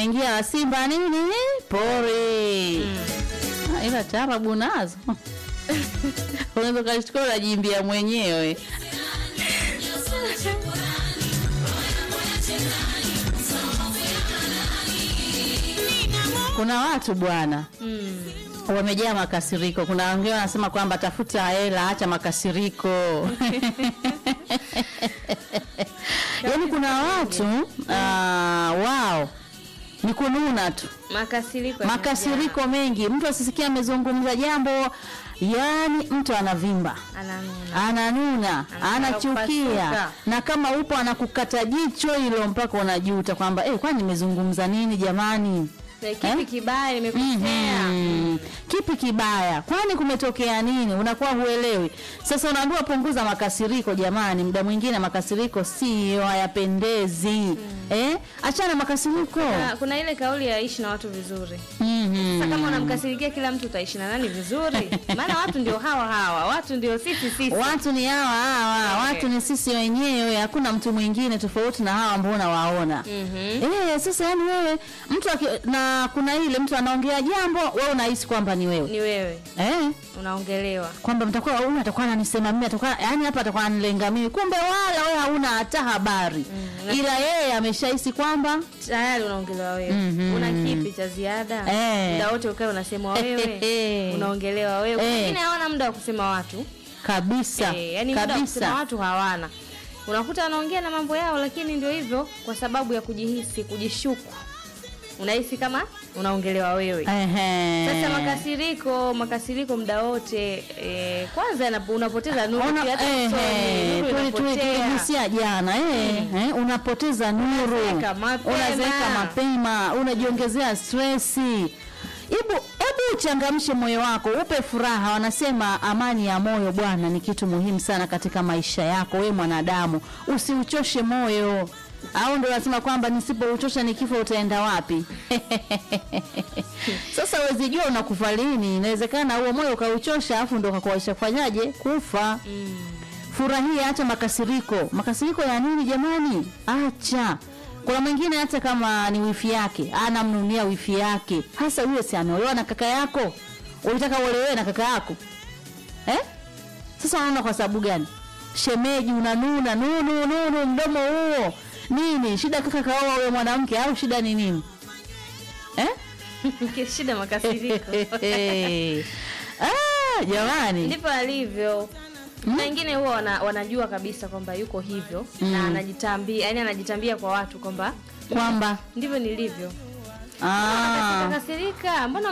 umeingia wa Simba nini pori Ah, ila taarabu nazo unaweza ukashtuka unajimbia mwenyewe kuna watu bwana Mm. wamejaa makasiriko. Kuna wengine wanasema kwamba tafuta hela, acha makasiriko. Yaani kuna watu uh, wao ni kununa tu, Makasiriko. makasiriko mengi. Mtu asisikia amezungumza jambo, yani mtu anavimba Ananuna. ananuna Anataka anachukia kupasuka. na kama upo anakukata jicho hilo mpaka unajuta kwamba eh, kwani nimezungumza nini jamani Na Kipi Eh? kibaya nimekosea? Mhm. Kipi kibaya? Kwani kumetokea nini? Unakuwa huelewi. Sasa unaambiwa punguza makasiriko jamani, muda mwingine makasiriko sio hayapendezi. Eh? Achana makasiriko. Na kuna ile kauli ya ishi na watu vizuri. Mhm. Sasa kama unamkasirikia kila mtu utaishi na nani vizuri? Maana watu ndio hawa hawa, watu ndio sisi sisi. Watu ni hawa hawa, Eh. watu ni sisi wenyewe, hakuna mtu mwingine tofauti na hawa ambao unawaona. Mhm. Eh, sasa yani wewe mtu aki, na kuna ile mtu anaongea jambo, wewe unahisi kwamba ni wewe. Ni wewe Eh? unaongelewa. kwamba mtakuwa huyu atakuwa ananisema mimi atakuwa yani hapa atakuwa ananilenga mimi kumbe wala wewe hauna hata habari Mm. ila yeye ameshahisi kwamba Tayari unaongelewa wewe. Mhm. Una kipi cha ziada? Eh. Muda wote ukae unasemwa wewe. Unaongelewa wewe. Eh. Wengine hawana muda wa kusema watu. kabisa Eh, yani muda wa kusema kabisa watu hawana. Unakuta wanaongea na mambo yao, lakini ndio hivyo, kwa sababu ya kujihisi, kujishuku, unahisi kama unaongelewa wewe. Ehe. Sasa makasiriko, makasiriko muda wote eh, kwanza yanapo- unapoteza nuru Ona- pia hata ehe, usoni, nuru tuli- tuli- inapotea. tuligusia jana eh, eh, unapoteza nuru Unazeeka mapema. unazeeka mapema unajiongezea stresi Hebu hebu uchangamshe moyo wako, upe furaha. Wanasema amani ya moyo bwana ni kitu muhimu sana katika maisha yako we mwanadamu, usiuchoshe moyo. Au ndio wanasema kwamba nisipouchosha nikifa utaenda wapi? Sasa huwezi jua unakufa lini. Inawezekana huo moyo ukauchosha, afu ndo ukakuaisha kufanyaje kufa. Mm. Furahia, acha makasiriko. Makasiriko ya nini jamani? Acha. Kuna mwingine hata kama ni wifi yake anamnunia wifi yake, hasa huyo si ameolewa na kaka yako, ulitaka uolewe na kaka yako eh? Sasa unaona kwa sababu gani? Shemeji unanuna nunu nunu, mdomo huo nini? Shida kaka kaoa wewe mwanamke au shida ni nini eh? Shida makasiriko. ah, jamani Ndivyo alivyo. Na wengine huwa wana, wanajua kabisa kwamba yuko hivyo na anajitambia, yani anajitambia kwa watu kwamba kwamba ndivyo nilivyo. ah, Kasirika, mbona